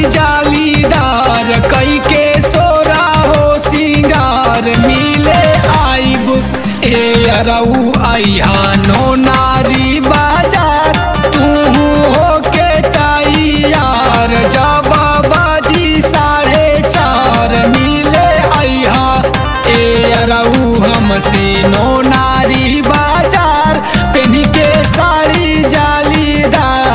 जालीदार कई के सोरा हो सिंगार मिले आइब ए अरऊ आइहा नो नारी बाजार तू हो के तैयार जब बाजी साढ़े चार मिले आइहा ए अरऊ हमसे नो नारी बाजार पेनी के साड़ी जालीदार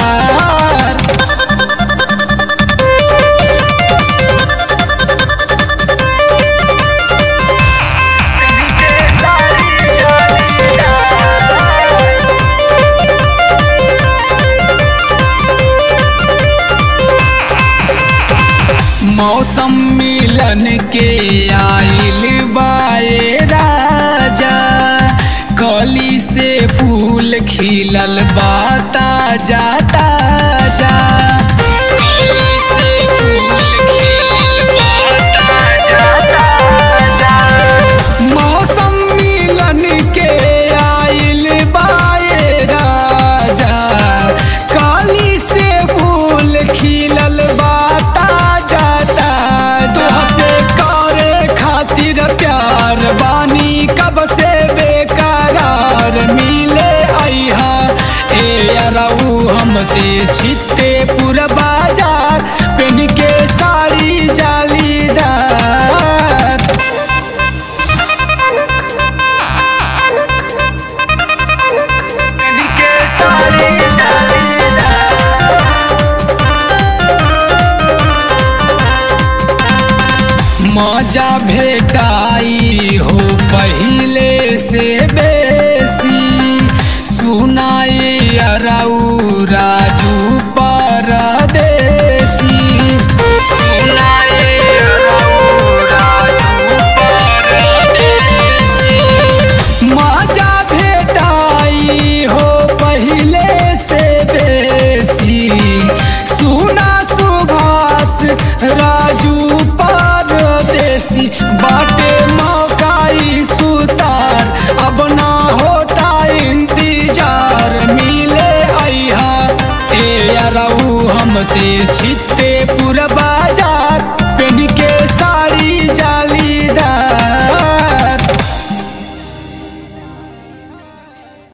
मौसम मिलन के आइल बाए राजा कली से फूल खिलल बाता जाता जा कली से फूल खिलल बाता जाता जा मौसम मिलन के आइल बाए राजा काली से फूल खिलल बाता जाता जैसे करे खातिर प्यार बानी कब से बेकरार मिले आइहा ए अरऊ हमसे छिते पूरा बाजार पेन के साड़ी जालीदार मजा भेटाई हो पहिले से बेसी सुनाई अरऊ राजू परदेसी सुनाई अरऊ राजू परदेसी मजा भेटाई हो पहिले से बेसी सुना सुभाष राजू परदेसी बाटे मौकाई सुतार अब ना होता इंतजार मिले आइहा ए अरऊ हमसे छिते पुरबा